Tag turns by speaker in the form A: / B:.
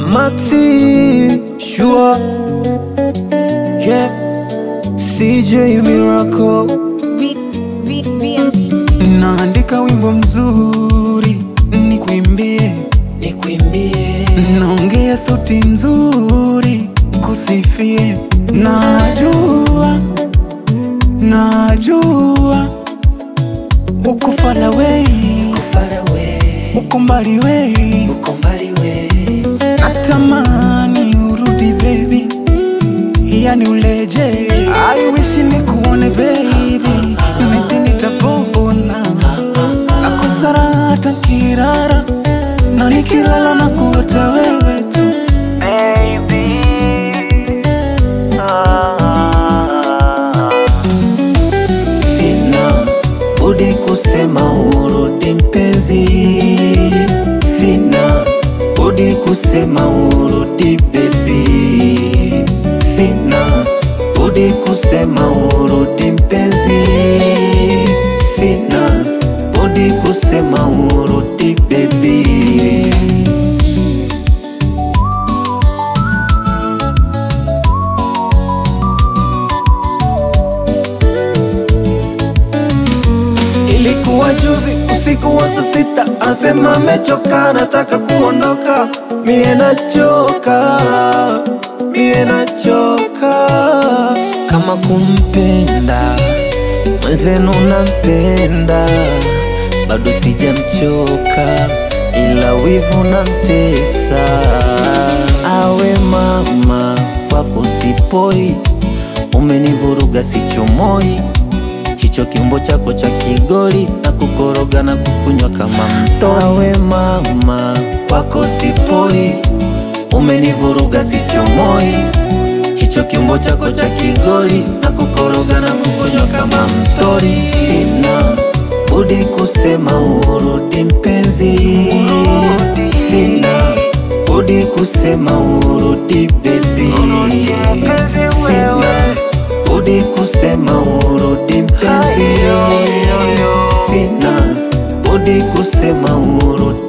A: Maxi Shua Yeah CJ Miracle
B: V, V, V,
C: Naandika wimbo mzuri nikuimbie,
A: Nikuimbie
C: naongea sauti nzuri kusifie. Najua, najua uko far away,
A: Far away
C: uko mbali wei,
A: Uko mbali we
C: natamani urudi baby, yani uleje. I wish nikuone baby, nisi nitapona nakosara hata kirara na nikilala na kuota wewe tu
A: Sina budi kusema urudi mpenzi, sina budi kusema urudi baby, sina budi kusema urudi mpenzi, sina budi kusema urudi baby. Ilikuwa juzi usiku wa saa sita, anasema amechoka, nataka kuondoka. Mie nachoka, mie nachoka. Kama kumpenda mwenzenu, nampenda bado sijamchoka, ila wivu namtesa. Awe mama kwako sipoi, umenivuruga sichomoi hicho kiumbo chako cha kigoli na kukoroga na kukunywa kama mto. Awe mama kwako sipoi, umenivuruga sichomoi. Hicho kiumbo chako cha kigoli na kukoroga na kukunywa kama mtori. Sina budi kusema urudi mpenzi, sina budi kusema urudi baby, sina budi kusema urudi mpenzi, sina budi kusema urudi